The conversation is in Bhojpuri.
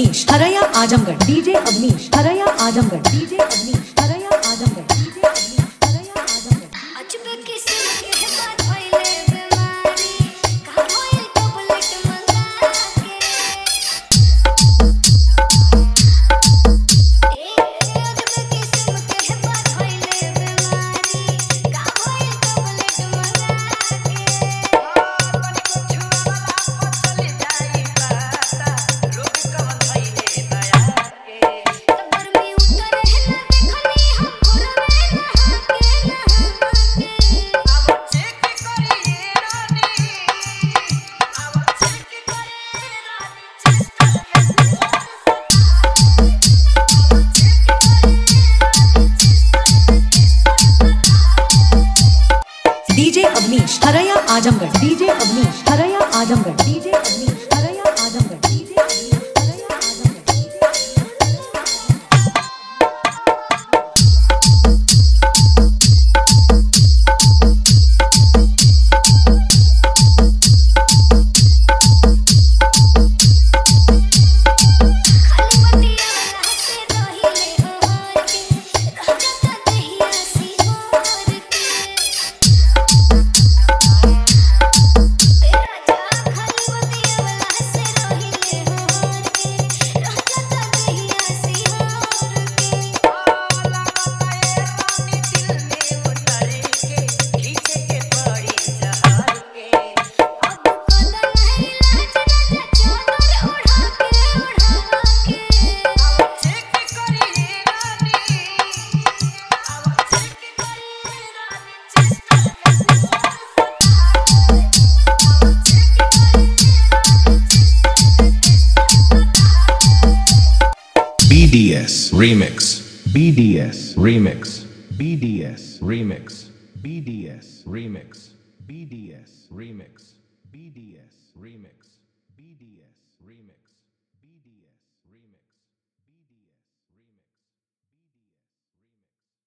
अवनीश हरया आजमगढ़ डीजे अवनीश हरया आजमगढ़ डीजे अवनीश हरया आजमगढ़ डीजे अवनीश हरया आजमगढ़ अजब किस्म के बात भइले बीमारी का होइल टैबलेट मंगा के ए अजब किस्म के बात भइले बीमारी का होइल टैबलेट मंगा के कबर में उतर है ना देखनी हम घुरवे नहा के नहा के डीजे अवनीश हरया आजमगढ़ डीजे अवनीश हरया आजमगढ़ डीजे अवनीश हरया आजमगढ़ डीजे अवनीश हरया आजमगढ़ खाली बतिया वाला से रहिले ओहर के रह जाता दहिया सी मोर के तेरा जा खाली बतिया वाला से रहिले ओहर के रह जाता दहिया सी मोर के अब कोला नहीं लाज राजा चोदर ओढ़ा के ओढ़ा के BDS Remix. BDS Remix. BDS Remix. BDS Remix. BDS Remix. BDS Remix.